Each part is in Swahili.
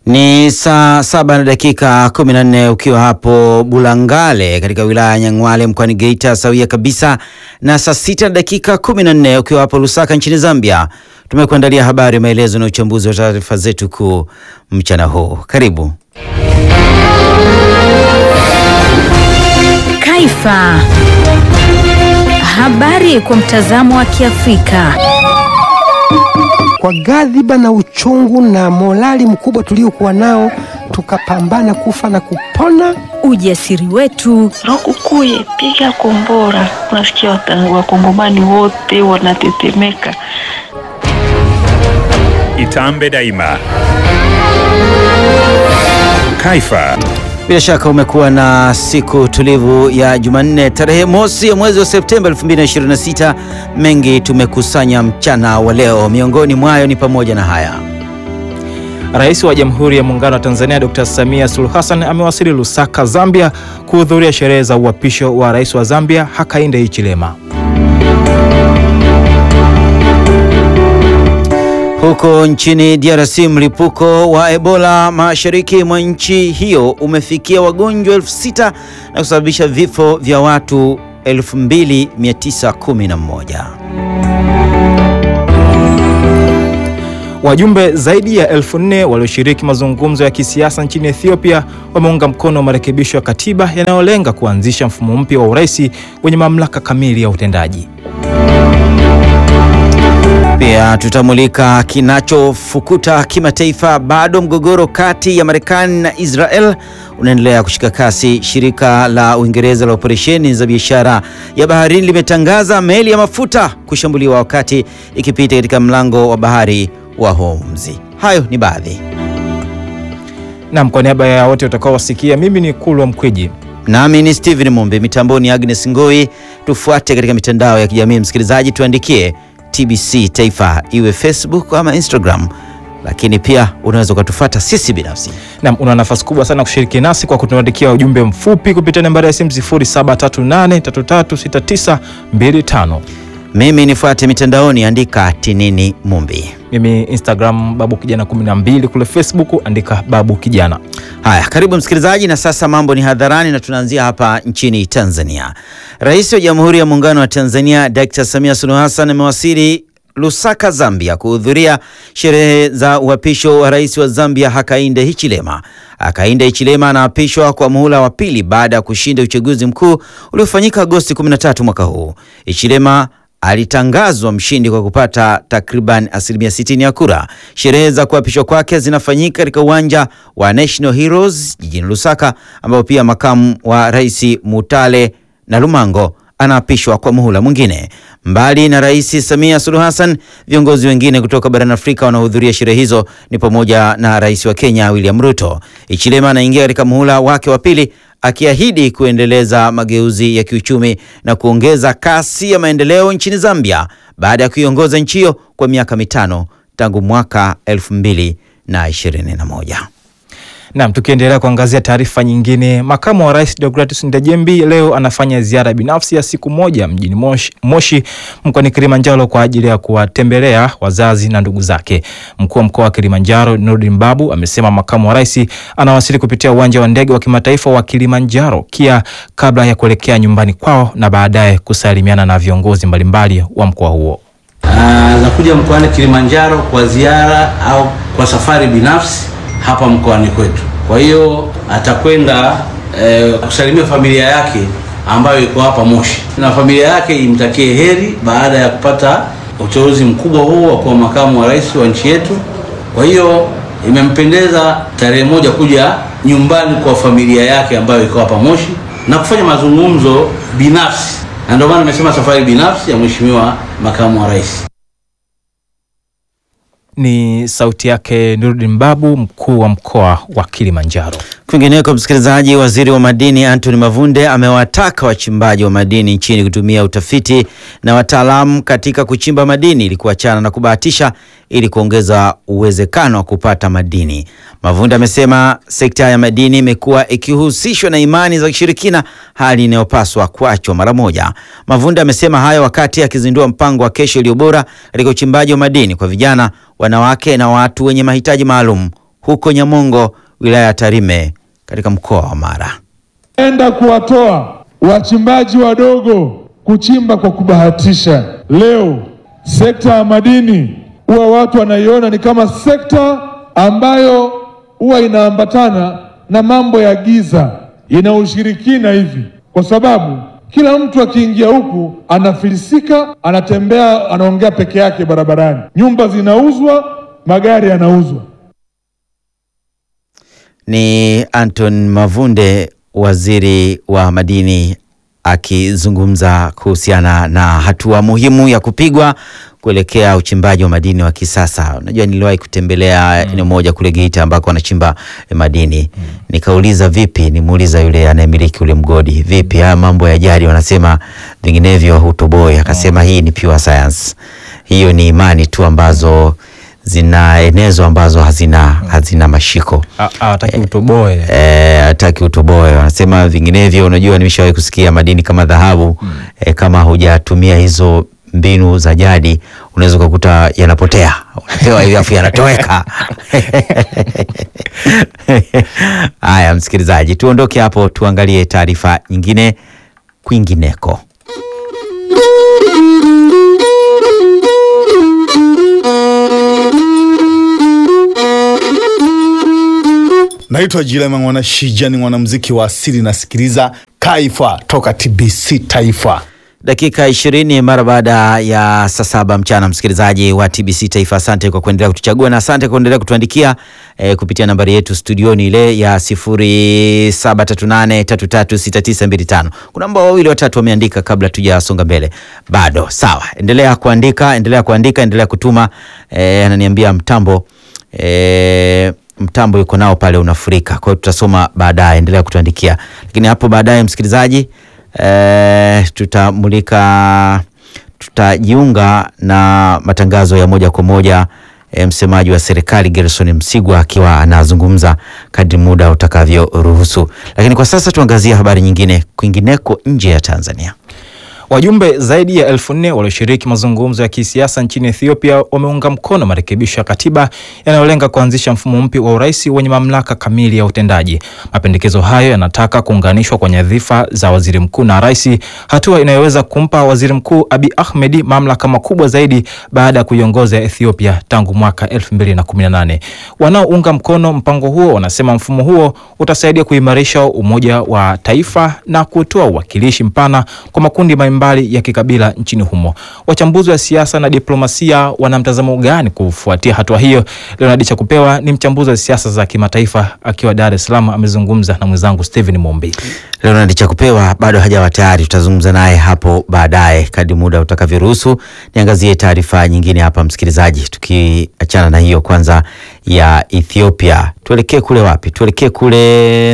Ni saa saba na dakika 14 ukiwa hapo Bulangale katika wilaya ya Nyang'hwale mkoani Geita, sawia kabisa na saa sita na dakika 14 ukiwa hapo Lusaka nchini Zambia. Tumekuandalia habari, maelezo na uchambuzi wa taarifa zetu kuu mchana huu. Karibu. Kaifa. Habari kwa mtazamo wa Kiafrika. Kwa ghadhiba na uchungu na morali mkubwa tuliokuwa nao, tukapambana kufa na kupona. Ujasiri wetu, Rokukuye, piga kombora. Unasikia wakongomani wote wanatetemeka. Itambe daima. Kaifa. Bila shaka umekuwa na siku tulivu ya Jumanne tarehe mosi ya mwezi wa Septemba 2026. Mengi tumekusanya mchana wa leo, miongoni mwayo ni pamoja na haya. Rais wa Jamhuri ya Muungano wa Tanzania Dr. Samia Suluhu Hassan amewasili Lusaka, Zambia kuhudhuria sherehe za uapisho wa Rais wa Zambia Hakainde Hichilema. Huko nchini DRC, mlipuko wa Ebola mashariki mwa nchi hiyo umefikia wagonjwa elfu sita na kusababisha vifo vya watu 2911. Wajumbe zaidi ya elfu nne walioshiriki mazungumzo ya kisiasa nchini Ethiopia wameunga mkono marekebisho ya katiba yanayolenga kuanzisha mfumo mpya wa urais wenye mamlaka kamili ya utendaji. Pia tutamulika kinachofukuta kimataifa. Bado mgogoro kati ya Marekani na Israel unaendelea kushika kasi. Shirika la Uingereza la operesheni za biashara ya baharini limetangaza meli ya mafuta kushambuliwa wakati ikipita katika mlango wa bahari wa Hormuz. Hayo ni baadhi. Nam, kwa niaba ya wote utakaowasikia, mimi ni Kulwa Mkwiji. Nami ni Steven Mumbi, mitamboni Agnes Ngoi. Tufuate katika mitandao ya kijamii, msikilizaji, tuandikie TBC Taifa, iwe Facebook ama Instagram, lakini pia unaweza ukatufuata sisi binafsi. Nam, una nafasi kubwa sana kushiriki nasi kwa kutuandikia ujumbe mfupi kupitia nambari ya simu 0738336925. Mimi nifuate mitandaoni, andika Tinini Mumbi. Mimi Instagram babu kijana 12, kule Facebook andika babu kijana. Haya, karibu msikilizaji, na sasa mambo ni hadharani na tunaanzia hapa nchini Tanzania. Rais wa Jamhuri ya Muungano wa Tanzania Dr. Samia Suluhu Hassan amewasili Lusaka, Zambia kuhudhuria sherehe za uapisho wa rais wa Zambia Hakainde Hichilema. Hakainde Hichilema anaapishwa kwa muhula wa pili baada ya kushinda uchaguzi mkuu uliofanyika Agosti 13 mwaka huu. Hichilema alitangazwa mshindi kwa kupata takriban asilimia 60 ya kura. Sherehe za kuapishwa kwake zinafanyika katika uwanja wa National Heroes jijini Lusaka, ambapo pia makamu wa rais Mutale na Lumango anaapishwa kwa muhula mwingine. Mbali na Rais Samia Suluhu Hassan, viongozi wengine kutoka barani Afrika wanaohudhuria sherehe hizo ni pamoja na rais wa Kenya William Ruto. Hichilema anaingia katika muhula wake wa pili akiahidi kuendeleza mageuzi ya kiuchumi na kuongeza kasi ya maendeleo nchini Zambia baada ya kuiongoza nchi hiyo kwa miaka mitano tangu mwaka 2021. Naam, tukiendelea kuangazia taarifa nyingine, makamu wa rais Deogratus Ndejembi leo anafanya ziara binafsi ya siku moja mjini Moshi, Moshi mkoani Kilimanjaro kwa ajili ya kuwatembelea wazazi na ndugu zake. Mkuu wa mkoa wa Kilimanjaro Nurdin Babu amesema makamu wa rais anawasili kupitia uwanja wa ndege wa kimataifa wa Kilimanjaro KIA kabla ya kuelekea nyumbani kwao na baadaye kusalimiana na viongozi mbalimbali wa mkoa huo. Anakuja mkoani Kilimanjaro kwa ziara au kwa safari binafsi hapa mkoani kwetu. Kwa hiyo atakwenda eh, kusalimia familia yake ambayo iko hapa Moshi, na familia yake imtakie heri baada ya kupata uteuzi mkubwa huu wa kuwa makamu wa rais wa nchi yetu. Kwa hiyo imempendeza tarehe moja kuja nyumbani kwa familia yake ambayo iko hapa Moshi na kufanya mazungumzo binafsi, na ndio maana nimesema safari binafsi ya mheshimiwa makamu wa rais. Ni sauti yake Nurdin Babu, mkuu wa mkoa wa Kilimanjaro. Kwingineko, msikilizaji, waziri wa madini Anthony Mavunde amewataka wachimbaji wa madini nchini kutumia utafiti na wataalamu katika kuchimba madini ili kuachana na kubahatisha ili kuongeza uwezekano wa kupata madini. Mavunde amesema sekta ya madini imekuwa ikihusishwa na imani za kishirikina, hali inayopaswa kuachwa mara moja. Mavunde amesema hayo wakati akizindua mpango wa kesho iliyo bora katika uchimbaji wa madini kwa vijana, wanawake na watu wenye mahitaji maalum huko Nyamongo, wilaya ya Tarime katika mkoa wa Mara. enda kuwatoa wachimbaji wadogo kuchimba kwa kubahatisha. Leo sekta ya madini huwa watu wanaiona ni kama sekta ambayo huwa inaambatana na mambo ya giza, ina ushirikina hivi, kwa sababu kila mtu akiingia huku anafilisika, anatembea, anaongea peke yake barabarani, nyumba zinauzwa, magari yanauzwa. Ni Anton Mavunde, waziri wa madini, akizungumza kuhusiana na hatua muhimu ya kupigwa kuelekea uchimbaji wa madini wa kisasa. Unajua, niliwahi kutembelea eneo moja kule Geita ambako wanachimba eh, madini nikauliza, vipi? Nimuuliza yule anayemiliki ule mgodi, vipi haya mambo ya jadi, wanasema vinginevyo hutoboi. Akasema hii ni pure science, hiyo ni imani tu ambazo zinaenezwa ambazo hazina, hazina mashiko Ha- hawataki utoboe. Eh, hataki utoboe, wanasema vinginevyo. Unajua, nimeshawahi kusikia madini kama dhahabu eh, kama hujatumia hizo mbinu za jadi unaweza ukakuta yanapotea, unapewa hivi afu yanatoweka. Haya, msikilizaji, tuondoke hapo, tuangalie taarifa nyingine kwingineko. Naitwa Jilema Mwana Shija, ni mwanamuziki wa asili, nasikiliza Kaifa toka TBC Taifa. Dakika ishirini mara baada ya saa saba mchana, msikilizaji wa TBC Taifa, asante kwa kuendelea kutuchagua na asante kwa kuendelea kutuandikia eh, kupitia nambari yetu studioni ile ya sifuri saba tatu nane tatu tatu sita tisa mbili tano. Kuna ambao wawili watatu wameandika kabla tujasonga mbele, bado sawa. Endelea kuandika, endelea kuandika, endelea kutuma. Eh, ananiambia mtambo eh, mtambo yuko nao pale unafurika, kwa hiyo tutasoma baadaye. Endelea kutuandikia, lakini hapo baadaye msikilizaji eh, tutamulika tutajiunga na matangazo ya moja kwa moja eh, msemaji wa serikali Gerson Msigwa akiwa anazungumza kadri muda utakavyoruhusu, lakini kwa sasa tuangazie habari nyingine kwingineko nje ya Tanzania. Wajumbe zaidi ya elfu nne walioshiriki mazungumzo ya kisiasa nchini Ethiopia wameunga mkono marekebisho ya katiba yanayolenga kuanzisha mfumo mpya wa urais wenye mamlaka kamili ya utendaji. Mapendekezo hayo yanataka kuunganishwa kwa nyadhifa za waziri mkuu na rais, hatua inayoweza kumpa waziri mkuu Abiy Ahmed mamlaka makubwa zaidi baada ya kuiongoza Ethiopia tangu mwaka 2018. Wanaounga mkono mpango huo wanasema mfumo huo utasaidia kuimarisha umoja wa taifa na kutoa uwakilishi mpana kwa makundi mbalimbali ya kikabila nchini humo. Wachambuzi wa siasa na diplomasia wana mtazamo gani kufuatia hatua hiyo? Leonard Chakupewa ni mchambuzi wa siasa za kimataifa akiwa Dar es Salaam, amezungumza na mwenzangu Steven Mombi. Leonard Chakupewa bado hajawa tayari, tutazungumza naye hapo baadaye kadri muda utakavyoruhusu. Niangazie taarifa nyingine hapa msikilizaji, tukiachana na hiyo kwanza ya Ethiopia, tuelekee kule wapi? Tuelekee kule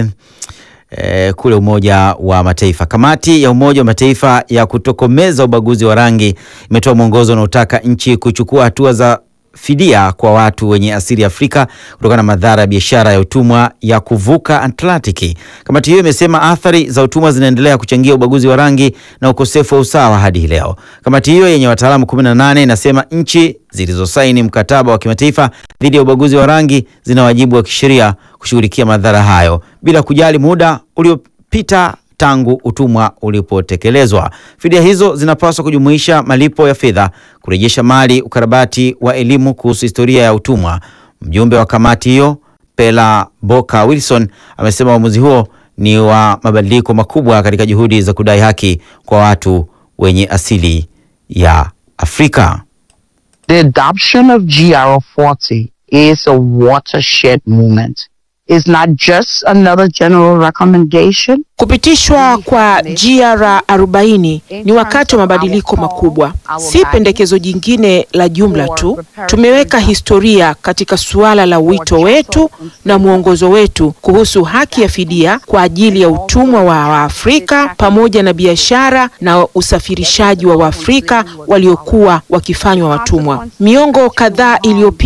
eh, kule Umoja wa Mataifa. Kamati ya Umoja wa Mataifa ya kutokomeza ubaguzi wa rangi imetoa mwongozo unaotaka nchi kuchukua hatua za fidia kwa watu wenye asili ya Afrika kutokana na madhara ya biashara ya utumwa ya kuvuka Atlantiki. Kamati hiyo imesema athari za utumwa zinaendelea kuchangia ubaguzi wa rangi na ukosefu wa usawa hadi hii leo. Kamati hiyo yenye wataalamu 18 inasema nchi zilizosaini mkataba wa kimataifa dhidi ya ubaguzi wa rangi zina wajibu wa kisheria kushughulikia madhara hayo bila kujali muda uliopita tangu utumwa ulipotekelezwa. Fidia hizo zinapaswa kujumuisha malipo ya fedha, kurejesha mali, ukarabati wa elimu kuhusu historia ya utumwa. Mjumbe wa kamati hiyo Pela Boka Wilson amesema uamuzi huo ni wa mabadiliko makubwa katika juhudi za kudai haki kwa watu wenye asili ya Afrika. The adoption of GR 40 is a watershed movement. It's not just another general recommendation. Kupitishwa kwa GR 40 ni wakati wa mabadiliko makubwa, si pendekezo jingine la jumla tu. Tumeweka historia katika suala la wito wetu na mwongozo wetu kuhusu haki ya fidia kwa ajili ya utumwa wa Waafrika pamoja na biashara na usafirishaji wa Waafrika waliokuwa wakifanywa watumwa. Miongo kadhaa iliyopita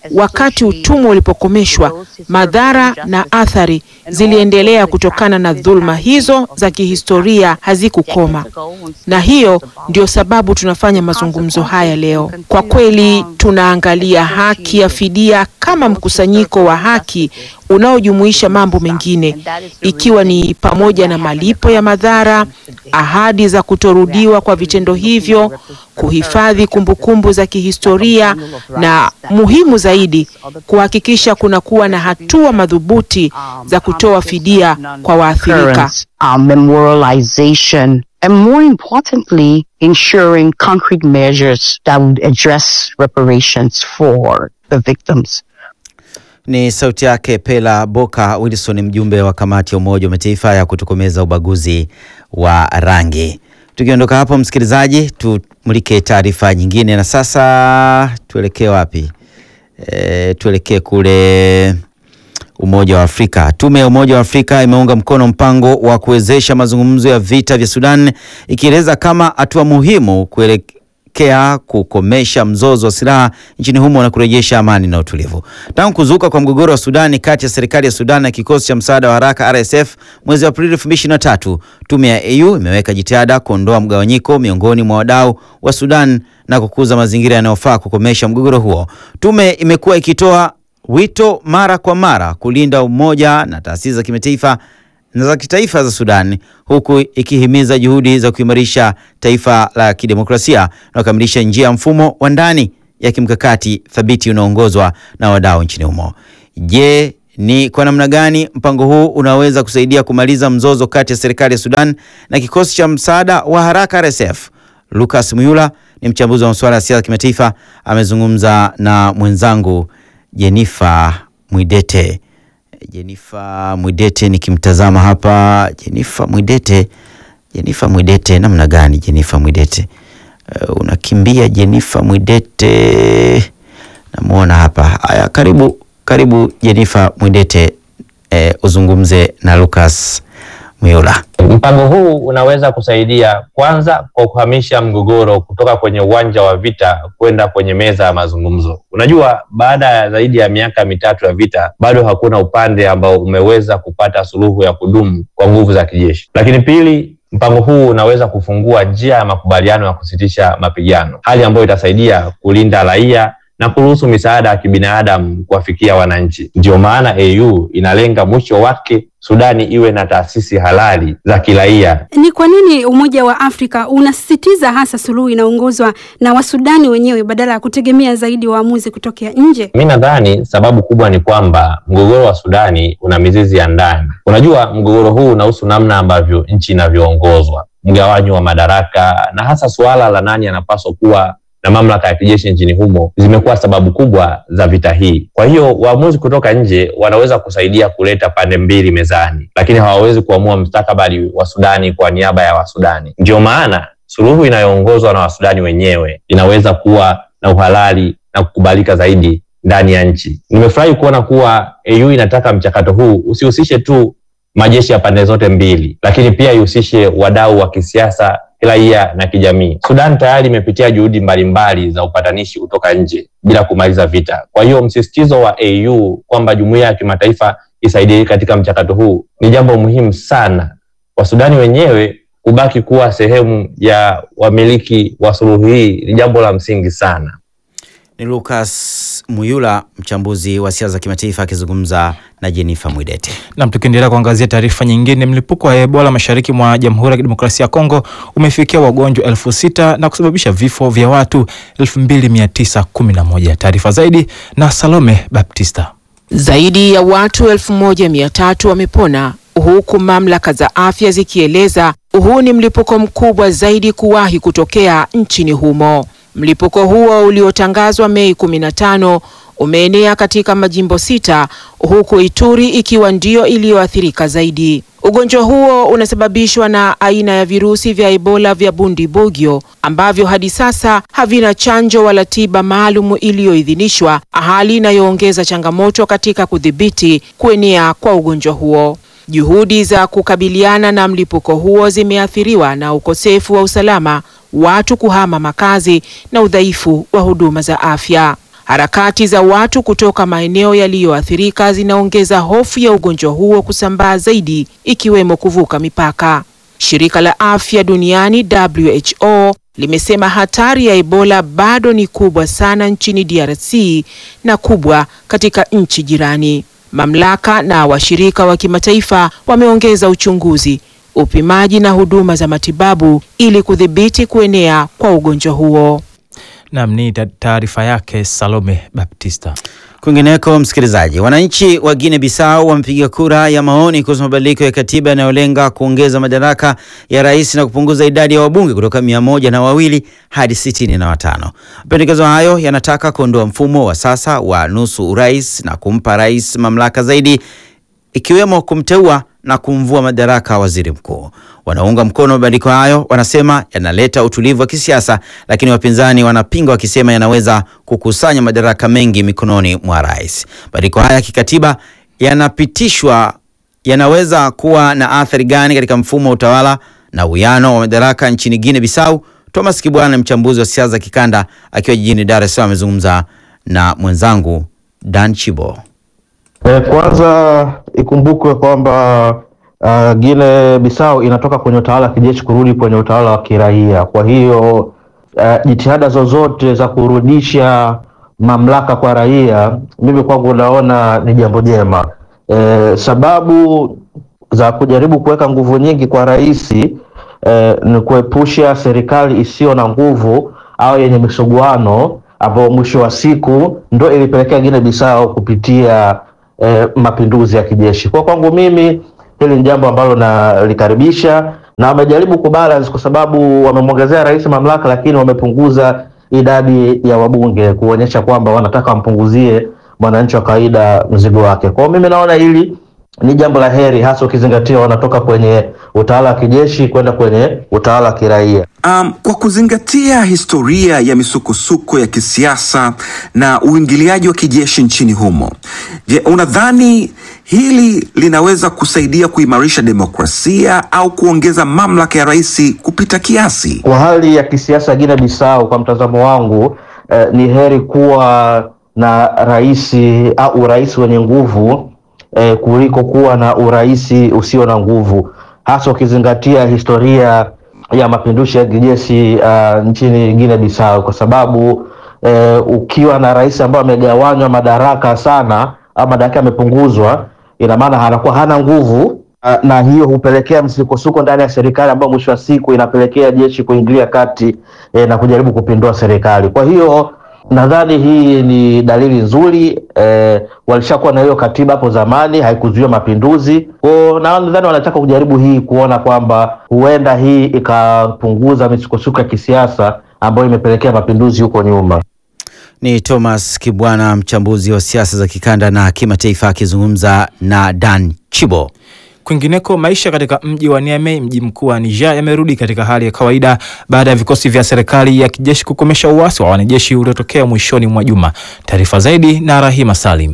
wakati utumwa ulipokomeshwa, madhara na athari ziliendelea kutokana na dhulma hizo za kihistoria hazikukoma, na hiyo ndio sababu tunafanya mazungumzo haya leo. Kwa kweli, tunaangalia haki ya fidia kama mkusanyiko wa haki unaojumuisha mambo mengine, ikiwa ni pamoja na malipo ya madhara, ahadi za kutorudiwa kwa vitendo hivyo, kuhifadhi kumbukumbu za kihistoria na muhimu zaidi, kuhakikisha kunakuwa na hatua madhubuti za kutoa fidia kwa waathirika. occurrence, um, memorialization, and more importantly, ensuring concrete measures that would address reparations for the victims. Ni sauti yake Pela Boka Wilson, mjumbe wa kamati ya Umoja wa Mataifa ya kutokomeza ubaguzi wa rangi. Tukiondoka hapo, msikilizaji, tumulike taarifa nyingine, na sasa tuelekee wapi? E, tuelekee kule Umoja wa Afrika. Tume ya Umoja wa Afrika imeunga mkono mpango wa kuwezesha mazungumzo ya vita vya Sudan, ikieleza kama hatua muhimu kuelekea kukomesha mzozo wa silaha nchini humo na kurejesha amani na utulivu. Tangu kuzuka kwa mgogoro wa Sudani kati ya serikali ya Sudan na kikosi cha msaada wa haraka RSF mwezi Aprili 2023, tume ya AU imeweka jitihada kuondoa mgawanyiko miongoni mwa wadau wa Sudan na kukuza mazingira yanayofaa kukomesha mgogoro huo. Tume imekuwa ikitoa wito mara kwa mara kulinda umoja na taasisi za kimataifa na za kitaifa za Sudan huku ikihimiza juhudi za kuimarisha taifa la kidemokrasia na kukamilisha njia ya mfumo wa ndani ya kimkakati thabiti unaoongozwa na wadau nchini humo. Je, ni kwa namna gani mpango huu unaweza kusaidia kumaliza mzozo kati ya serikali ya Sudan na kikosi cha msaada wa haraka RSF? Lucas Muyula ni mchambuzi wa masuala ya siasa kimataifa, amezungumza na mwenzangu Jenifa Mwidete. Jenifa Mwidete, nikimtazama hapa Jenifa Mwidete, Jenifa Mwidete, namna gani Jenifa Mwidete? Uh, unakimbia Jenifa Mwidete, namwona hapa. Haya, karibu karibu Jenifa Mwidete, eh, uzungumze na Lucas Muyula. Mpango huu unaweza kusaidia kwanza kwa kuhamisha mgogoro kutoka kwenye uwanja wa vita kwenda kwenye meza ya mazungumzo. Unajua, baada ya zaidi ya miaka mitatu ya vita, bado hakuna upande ambao umeweza kupata suluhu ya kudumu kwa nguvu za kijeshi. Lakini pili, mpango huu unaweza kufungua njia ya makubaliano ya kusitisha mapigano, hali ambayo itasaidia kulinda raia na kuruhusu misaada ya kibinadamu kuwafikia wananchi. Ndiyo maana AU inalenga mwisho wake Sudani iwe na taasisi halali za kiraia. Ni kwa nini Umoja wa Afrika unasisitiza hasa suluhu inaongozwa na Wasudani wenyewe badala ya kutegemea zaidi waamuzi kutokea nje? Mi nadhani sababu kubwa ni kwamba mgogoro wa Sudani una mizizi ya ndani. Unajua, mgogoro huu unahusu namna ambavyo nchi inavyoongozwa, mgawanyo wa madaraka na hasa suala la nani anapaswa kuwa na mamlaka ya kijeshi nchini humo zimekuwa sababu kubwa za vita hii. Kwa hiyo waamuzi kutoka nje wanaweza kusaidia kuleta pande mbili mezani, lakini hawawezi kuamua mustakabali wa Sudani kwa niaba ya Wasudani. Ndiyo maana suluhu inayoongozwa na Wasudani wenyewe inaweza kuwa na uhalali na kukubalika zaidi ndani ya nchi. Nimefurahi kuona kuwa AU inataka mchakato huu usihusishe tu majeshi ya pande zote mbili, lakini pia ihusishe wadau wa kisiasa kiraia na kijamii. Sudan tayari imepitia juhudi mbalimbali za upatanishi kutoka nje bila kumaliza vita. Kwa hiyo msisitizo wa AU kwamba jumuiya ya kimataifa isaidie katika mchakato huu ni jambo muhimu sana. Wasudani wenyewe kubaki kuwa sehemu ya wamiliki wa suluhu hii ni jambo la msingi sana. Ni Lucas Muyula, mchambuzi wa siasa za kimataifa akizungumza na Jennifer Mwidete. Nam, tukiendelea kuangazia taarifa nyingine, mlipuko wa Ebola mashariki mwa Jamhuri ya Kidemokrasia ya Kongo umefikia wagonjwa elfu sita na kusababisha vifo vya watu 2911. Taarifa zaidi na Salome Baptista. Zaidi ya watu elfu moja mia tatu wamepona huku mamlaka za afya zikieleza huu ni mlipuko mkubwa zaidi kuwahi kutokea nchini humo. Mlipuko huo uliotangazwa Mei 15 umeenea katika majimbo sita huku Ituri ikiwa ndiyo iliyoathirika zaidi. Ugonjwa huo unasababishwa na aina ya virusi vya Ebola vya Bundibugyo ambavyo hadi sasa havina chanjo wala tiba maalum iliyoidhinishwa, hali inayoongeza changamoto katika kudhibiti kuenea kwa ugonjwa huo. Juhudi za kukabiliana na mlipuko huo zimeathiriwa na ukosefu wa usalama, watu kuhama makazi na udhaifu wa huduma za afya. Harakati za watu kutoka maeneo yaliyoathirika zinaongeza hofu ya ugonjwa huo kusambaa zaidi, ikiwemo kuvuka mipaka. Shirika la Afya Duniani WHO limesema hatari ya Ebola bado ni kubwa sana nchini DRC na kubwa katika nchi jirani. Mamlaka na washirika wa kimataifa wameongeza uchunguzi, upimaji na huduma za matibabu ili kudhibiti kuenea kwa ugonjwa huo. Nam ni taarifa yake Salome Baptista. Kwingineko, msikilizaji, wananchi wa Guinea Bissau wamepiga kura ya maoni kuhusu mabadiliko ya katiba yanayolenga kuongeza madaraka ya rais na kupunguza idadi ya wabunge kutoka mia moja na wawili hadi sitini na watano. Mapendekezo hayo yanataka kuondoa mfumo wa sasa wa nusu urais na kumpa rais mamlaka zaidi, ikiwemo kumteua na kumvua madaraka waziri mkuu. Wanaunga mkono mabadiliko hayo wanasema yanaleta utulivu wa kisiasa, lakini wapinzani wanapinga wakisema yanaweza kukusanya madaraka mengi mikononi mwa rais. Mabadiliko haya ya kikatiba yanapitishwa yanaweza kuwa na athari gani katika mfumo wa utawala na uwiano wa madaraka nchini Guinea Bissau? Thomas Kibwana, mchambuzi wa siasa za kikanda, akiwa jijini Dar es Salaam, amezungumza na mwenzangu Dan Chibo. E, kwanza ikumbukwe kwamba uh, Guinea Bissau inatoka kwenye utawala wa kijeshi kurudi kwenye utawala wa kiraia. Kwa hiyo uh, jitihada zozote za kurudisha mamlaka kwa raia, mimi kwangu naona ni jambo jema. E, sababu za kujaribu kuweka nguvu nyingi kwa rais e, ni kuepusha serikali isiyo na nguvu au yenye misuguano ambayo mwisho wa siku ndo ilipelekea Guinea Bissau kupitia eh, mapinduzi ya kijeshi. Kwa kwangu mimi hili ni jambo ambalo nalikaribisha na wamejaribu kubalance, kwa sababu wamemwongezea rais mamlaka, lakini wamepunguza idadi ya wabunge, kuonyesha kwamba wanataka wampunguzie mwananchi wa kawaida mzigo wake. Kwa hiyo mimi naona hili ni jambo la heri, hasa ukizingatia wanatoka kwenye utawala wa kijeshi kwenda kwenye utawala wa kiraia. Um, kwa kuzingatia historia ya misukosuko ya kisiasa na uingiliaji wa kijeshi nchini humo, je, unadhani hili linaweza kusaidia kuimarisha demokrasia au kuongeza mamlaka ya rais kupita kiasi? Kwa hali ya kisiasa Guinea Bissau, kwa mtazamo wangu eh, ni heri kuwa na rais au urais wenye nguvu eh, kuliko kuwa na urais usio na nguvu, hasa ukizingatia historia ya mapinduzi ya kijeshi uh, nchini Guinea Bissau, kwa sababu eh, ukiwa na rais ambaye amegawanywa madaraka sana au madaraka yamepunguzwa, ina maana anakuwa hana nguvu uh, na hiyo hupelekea msukosuko ndani ya serikali ambayo mwisho wa siku inapelekea jeshi kuingilia kati eh, na kujaribu kupindua serikali. Kwa hiyo nadhani hii ni dalili nzuri eh, walishakuwa na hiyo katiba hapo zamani, haikuzuia mapinduzi kwao, na nadhani wanataka kujaribu hii kuona kwamba huenda hii ikapunguza misukosuko ya kisiasa ambayo imepelekea mapinduzi huko nyuma. Ni Thomas Kibwana, mchambuzi wa siasa za kikanda na kimataifa, akizungumza na Dan Chibo. Kwingineko, maisha katika mji wa Niamey, mji mkuu wa Niger, yamerudi katika hali ya kawaida baada ya vikosi vya serikali ya kijeshi kukomesha uasi wa wanajeshi uliotokea mwishoni mwa juma. Taarifa zaidi na Rahima Salim.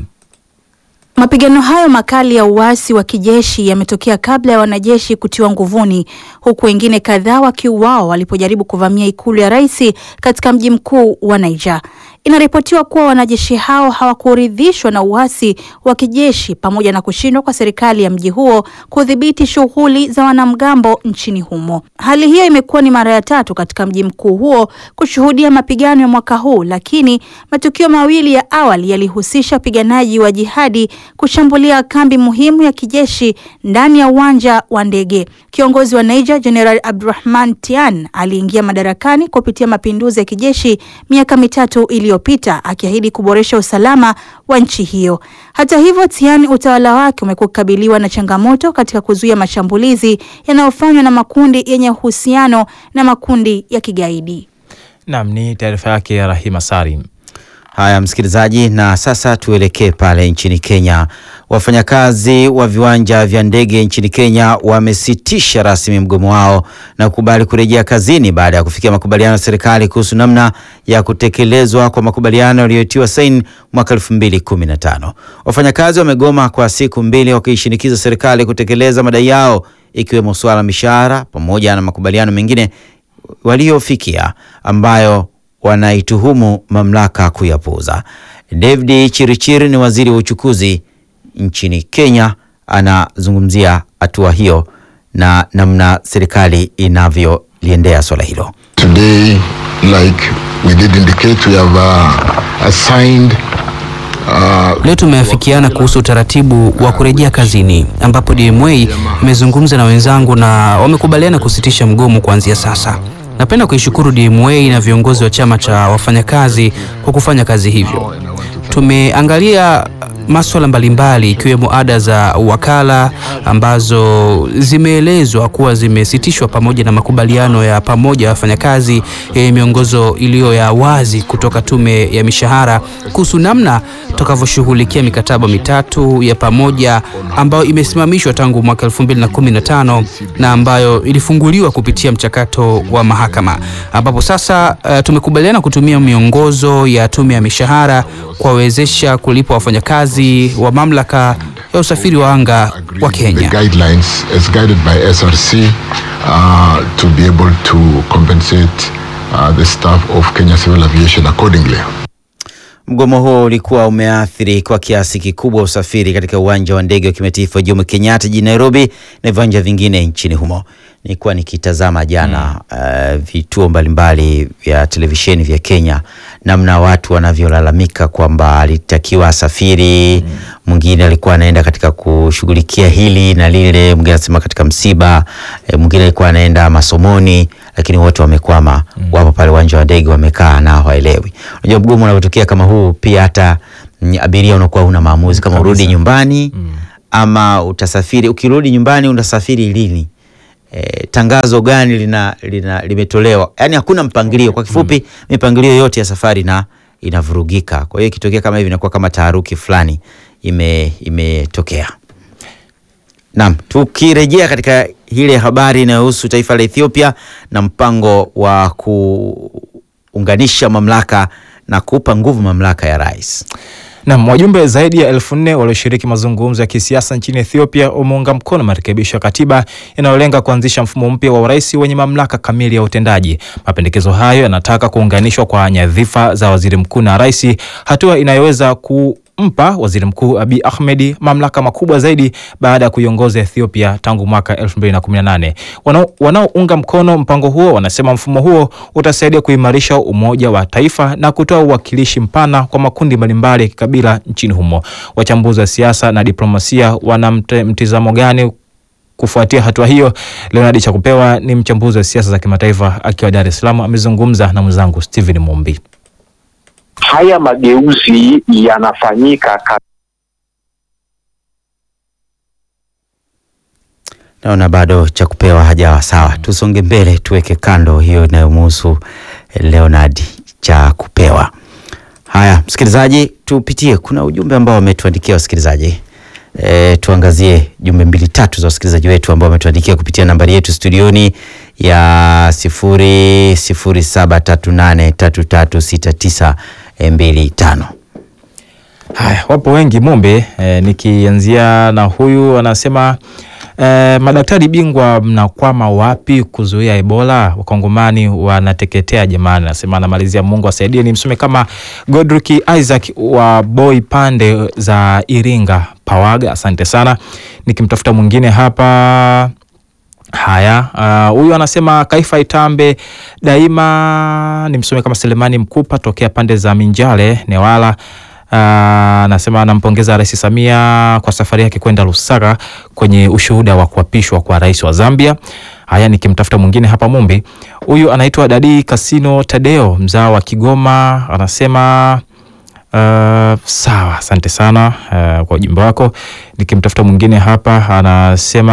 Mapigano hayo makali ya uasi wa kijeshi yametokea kabla ya wanajeshi kutiwa nguvuni, huku wengine kadhaa wakiuawa walipojaribu kuvamia ikulu ya rais katika mji mkuu wa Niger. Inaripotiwa kuwa wanajeshi hao hawakuridhishwa na uasi wa kijeshi pamoja na kushindwa kwa serikali ya mji huo kudhibiti shughuli za wanamgambo nchini humo. Hali hiyo imekuwa ni mara ya tatu katika mji mkuu huo kushuhudia mapigano ya mwaka huu, lakini matukio mawili ya awali yalihusisha wapiganaji wa jihadi kushambulia kambi muhimu ya kijeshi ndani ya uwanja wa ndege. Kiongozi wa Niger General Abdurrahman Tian aliingia madarakani kupitia mapinduzi ya kijeshi miaka mitatu iliyopita akiahidi kuboresha usalama wa nchi hiyo. Hata hivyo, Tian utawala wake umekuwa ukikabiliwa na changamoto katika kuzuia mashambulizi yanayofanywa na makundi yenye uhusiano na makundi ya kigaidi. Naam, ni taarifa yake ya Rahima Salim. Haya msikilizaji, na sasa tuelekee pale nchini Kenya. Wafanyakazi wa viwanja vya ndege nchini Kenya wamesitisha rasmi mgomo wao na kukubali kurejea kazini baada ya kufikia makubaliano ya serikali kuhusu namna ya kutekelezwa kwa makubaliano yaliyotiwa saini mwaka 2015. Wafanyakazi wamegoma kwa siku mbili wakiishinikiza serikali kutekeleza madai yao ikiwemo suala mishahara pamoja na makubaliano mengine waliofikia ambayo wanaituhumu mamlaka kuyapuuza. David Chirichiri ni waziri wa uchukuzi nchini Kenya, anazungumzia hatua hiyo na namna serikali inavyoliendea swala hilo. Today, like we did indicate, we have uh, assigned uh, Leo tumeafikiana kuhusu utaratibu wa kurejea kazini ambapo DMA imezungumza na wenzangu na wamekubaliana kusitisha mgomo kuanzia sasa. Napenda kuishukuru DMA na viongozi wa chama cha wafanyakazi kwa kufanya kazi hivyo. Tumeangalia maswala mbalimbali ikiwemo ada za wakala ambazo zimeelezwa kuwa zimesitishwa pamoja na makubaliano ya pamoja ya wafanyakazi yenye miongozo iliyo ya wazi kutoka tume ya mishahara kuhusu namna tutakavyoshughulikia mikataba mitatu ya pamoja ambayo imesimamishwa tangu mwaka 2015 na ambayo ilifunguliwa kupitia mchakato wa mahakama ambapo sasa uh, tumekubaliana kutumia miongozo ya tume ya mishahara kuwawezesha kulipa wafanyakazi wa mamlaka ya usafiri wa anga wa the Kenya. guidelines as guided by SRC uh, to be able to compensate uh, the staff of Kenya Civil Aviation accordingly. Mgomo huo ulikuwa umeathiri kwa kiasi kikubwa usafiri katika uwanja wa ndege wa kimataifa Jomo Kenyatta jijini Nairobi na viwanja vingine nchini humo. Nilikuwa nikitazama jana uh, vituo mbalimbali vya televisheni vya Kenya, namna watu wanavyolalamika kwamba alitakiwa asafiri, mwingine alikuwa anaenda katika kushughulikia hili na lile, mwingine anasema katika msiba, eh, mwingine alikuwa anaenda masomoni, lakini wote wamekwama, wapo pale uwanja wa ndege wamekaa na hawaelewi. Unajua mgomo unavyotokea kama huu, pia hata mm, abiria unakuwa una maamuzi kama urudi nyumbani ama utasafiri. Ukirudi nyumbani unasafiri lini? E, tangazo gani lina, lina limetolewa? Yaani hakuna mpangilio. Kwa kifupi, mipangilio yote ya safari na inavurugika. Kwa hiyo ikitokea kama hivi inakuwa kama taharuki fulani ime imetokea. Naam, tukirejea katika ile habari inayohusu taifa la Ethiopia na mpango wa kuunganisha mamlaka na kupa nguvu mamlaka ya rais. Nam, wajumbe zaidi ya elfu nne walioshiriki mazungumzo ya kisiasa nchini Ethiopia wameunga mkono marekebisho ya katiba yanayolenga kuanzisha mfumo mpya wa urais wenye mamlaka kamili ya utendaji. Mapendekezo hayo yanataka kuunganishwa kwa nyadhifa za waziri mkuu na rais, hatua inayoweza kumpa waziri mkuu Abiy Ahmed mamlaka makubwa zaidi baada ya kuiongoza Ethiopia tangu mwaka 2018. Wanao- Wanaounga mkono mpango huo wanasema mfumo huo utasaidia kuimarisha umoja wa taifa na kutoa uwakilishi mpana kwa makundi mbalimbali ya kikabila nchini humo. Wachambuzi wa siasa na diplomasia wana mte- mtizamo gani kufuatia hatua hiyo? Leonard Chakupewa ni mchambuzi wa siasa za kimataifa akiwa Dar es Salaam, amezungumza na mwenzangu Steven Mumbi. haya mageuzi yanafanyika ka Naona bado cha kupewa hajawa sawa. Tusonge mbele, tuweke kando hiyo inayomhusu Leonard cha kupewa. Haya, msikilizaji, tupitie. Kuna ujumbe ambao wametuandikia wasikilizaji. E, tuangazie jumbe mbili tatu za wasikilizaji wetu ambao wametuandikia kupitia nambari yetu studioni ya sifuri sifuri saba tatu nane tatu tatu sita tisa mbili tano. Haya, wapo wengi Mumbi. E, nikianzia na huyu anasema e, madaktari bingwa mnakwama wapi kuzuia Ebola? Wakongomani wanateketea jamani. Anasema anamalizia, Mungu asaidie. Ni msome kama Godrick Isaac wa Boy pande za Iringa Pawaga, asante sana. Nikimtafuta mwingine hapa Haya, ah, huyu anasema Kaifa Itambe daima. Ni msome kama Selemani Mkupa tokea pande za Minjale Newala. Ah, anasema anampongeza Rais Samia kwa safari yake kwenda Lusaka kwenye ushuhuda wa kuapishwa kwa rais wa Zambia. Haya, nikimtafuta mwingine hapa Mumbi, huyu anaitwa Dadi Kasino Tadeo mzao wa Kigoma, anasema Uh, sawa, asante sana uh, kwa ujumbe wako. Nikimtafuta mwingine hapa anasema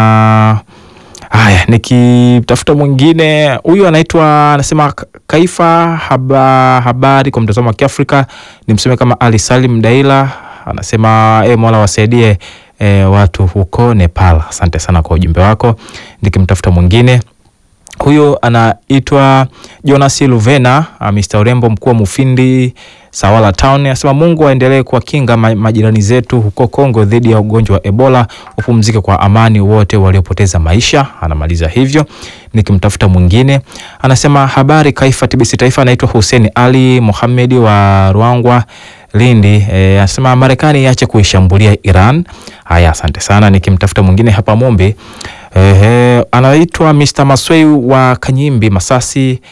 haya, nikitafuta mwingine huyu anaitwa anasema Ka- Kaifa haba, habari kwa mtazamo wa Kiafrika, ni mseme kama Ali Salim Daila anasema e, Mola wasaidie e, watu huko Nepal. Asante sana kwa ujumbe wako. Nikimtafuta mwingine Huyo anaitwa Jonas Luvena, uh, Mr. Urembo, mkuu wa Mufindi Sawala Town, anasema Mungu aendelee kuwakinga ma majirani zetu huko Kongo dhidi ya ugonjwa wa Ebola, upumzike kwa amani wote waliopoteza maisha. Anamaliza hivyo. Nikimtafuta mwingine, anasema habari Kaifa TBC Taifa, anaitwa Hussein Ali Mohamedi wa Ruangwa Lindi. E, anasema Marekani iache kuishambulia Iran. Haya, asante sana. Nikimtafuta mwingine hapa Mombe, ehe, anaitwa Mr. Maswei wa Kanyimbi Masasi.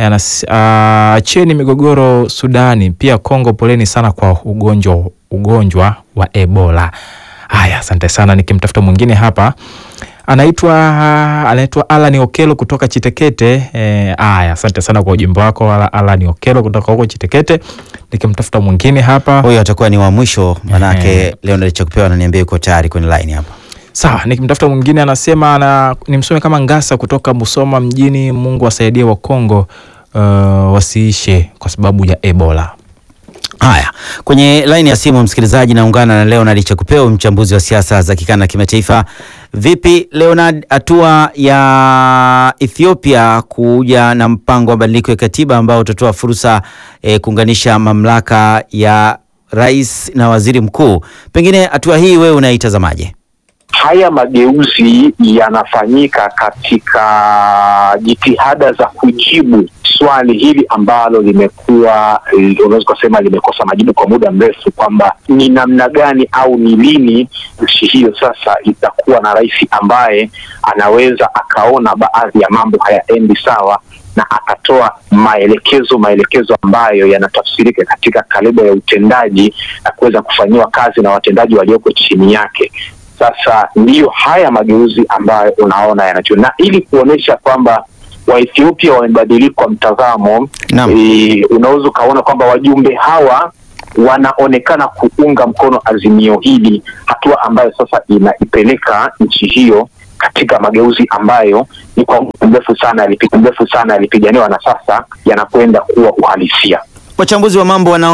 Acheni migogoro Sudani, pia Kongo, poleni sana kwa ugonjwa ugonjwa wa Ebola. Haya, asante sana. Nikimtafuta mwingine hapa anaitwa anaitwa Alan Okelo kutoka Chitekete. Haya, asante sana kwa ujumbe wako Alan Okelo kutoka huko Chitekete. Nikimtafuta mwingine hapa, huyo atakuwa ni wa mwisho, manake Leonard Chakupewa ananiambia yuko tayari kwenye line hapa. Sawa, nikimtafuta mwingine anasema ana, nimsome kama Ngasa kutoka Musoma mjini. Mungu asaidie wa Kongo uh, wasiishe kwa sababu ya Ebola. Haya, kwenye laini ya simu msikilizaji, naungana na Leonard Chakupeo, mchambuzi wa siasa za kikanda na kimataifa. Vipi Leonard, hatua ya Ethiopia kuja na mpango wa mabadiliko ya katiba ambao utatoa fursa eh, kuunganisha mamlaka ya rais na waziri mkuu, pengine hatua hii wewe unaitazamaje? Haya mageuzi yanafanyika katika jitihada za kujibu swali hili ambalo limekuwa unaweza kusema limekosa majibu kwa muda mrefu, kwamba ni namna gani au ni lini nchi hiyo sasa itakuwa na rais ambaye anaweza akaona baadhi ya mambo hayaendi sawa na akatoa maelekezo maelekezo ambayo yanatafsirika katika kaliba ya utendaji na kuweza kufanyiwa kazi na watendaji walioko chini yake. Sasa ndiyo haya mageuzi ambayo unaona yanacho, na ili kuonyesha kwamba Waethiopia wamebadilika mtazamo e, unaweza ukaona kwamba wajumbe hawa wanaonekana kuunga mkono azimio hili, hatua ambayo sasa inaipeleka nchi hiyo katika mageuzi ambayo ni kwa muda mrefu sana mrefu sana yalipiganiwa na sasa yanakwenda kuwa uhalisia. Wachambuzi wa mambo wana